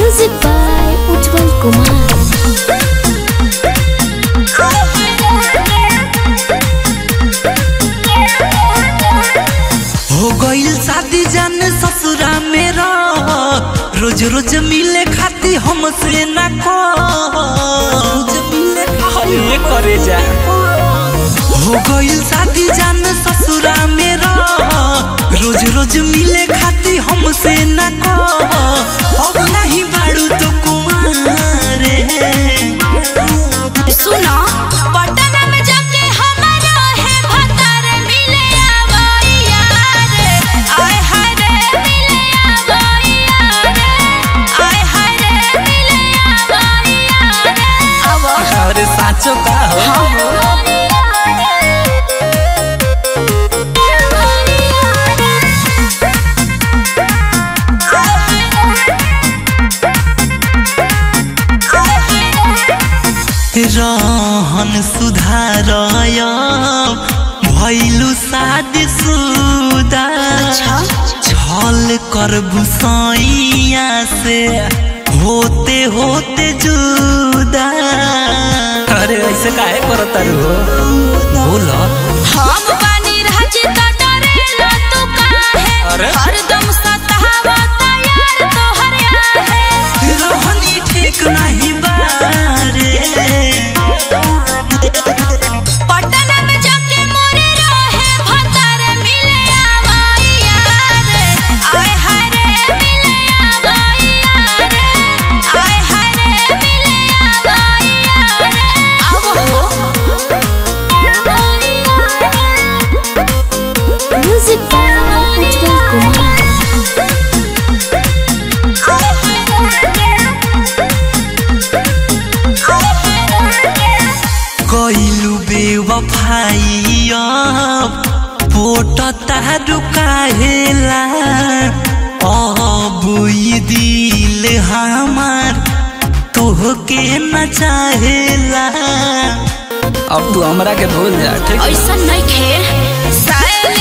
Music by Ujjwal Kumar. हो गईल शादी जान ससुरा मेरा रोज रोज मिले खाती हमसे ना को रोज मिले खाती करे जा हो गईल शादी जान ससुरा मेरा रोज रोज मिले खाती हमसे ना को अब नहीं बाड़ू तो कुमारे सुनो पटना में जाके हमारा है भतार मिले आवई यार आय हाय रे मिले आवई यार आय हाय रे मिले आवई यार आवो अरे साचो का हो रहन सुधारय भैलु शादी सुदा छल कर भुसैया से होते होते जुदा अरे ऐसे काहे करत हो बोलो हम बानी राजी त डरेला तू काहे अरे? हरदम सतावत यार तोहर आहे रहनी ठीक नहीं बारे पटना में जाके मोरे रहे भतार मिले आवई यार आय हाय रे मिले आवई यार आय हाय रे मिले आवई यार आवो Music by Ujjwal Kumar. कइलु बेवफाई अब पोट तारु काहेला अब ई दिल हमार तोहके न चाहेला अब तू हमरा के भूल जा ठीक ऐसा नहीं खे सायल